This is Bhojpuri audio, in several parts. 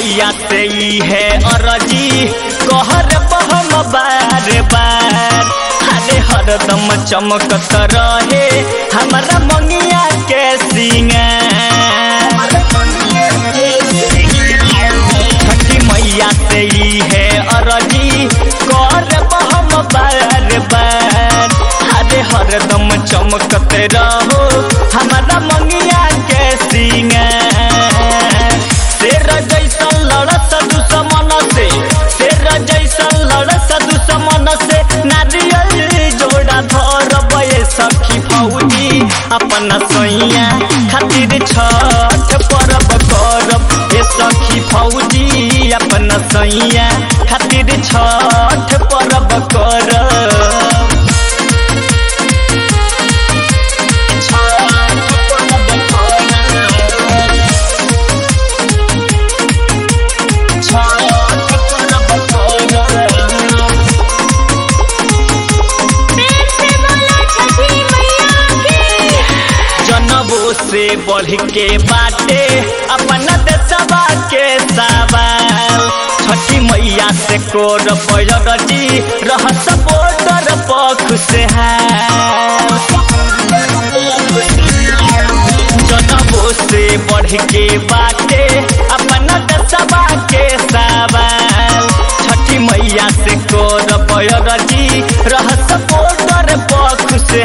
मैया से ई है अरजी कहर बहम बार बार अरे हरदम चमकत रहे हमारा मंगिया के सिंगार छठी मैया से ई है अरजी कर बहम बार बार अरे हरदम चमकत रहो हमारा मंगिया के सिंगार शेर जैसन लड़त दुश्मन से शेर जैसन लड़त दुश्मन से नारियल जोड़ा धरब ये सखी फौजी अपना सैया खातिर छठ पर्व करब ये सखी फौजी अपना सैया खातिर छठ पर्व करब प्रेम से बोला छठी मैया की जनबो से बढ़ के बाटे अपना देशवा के सवाल छठी मैया से कोर पैरटी रह सपोर्टर पख से जनबो से बढ़ के बाटे अपना देशवा के सवाल छठी मैया से कोर पैरटी रह सपोर्टर पख से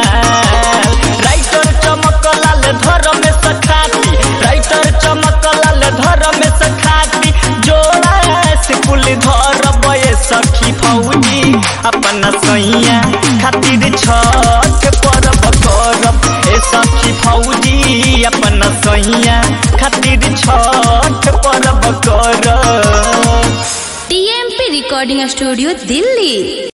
राइटर चमकलाल धर में सखाती राइटर चमकलाल धर में सखाती जोड़ा से कुल धर बये सखी फौजी अपना सैया खातिर छठ पर्व करब ए सखी फौजी अपना सैया खातिर छठ पर्व करब टीएमपी रिकॉर्डिंग स्टूडियो दिल्ली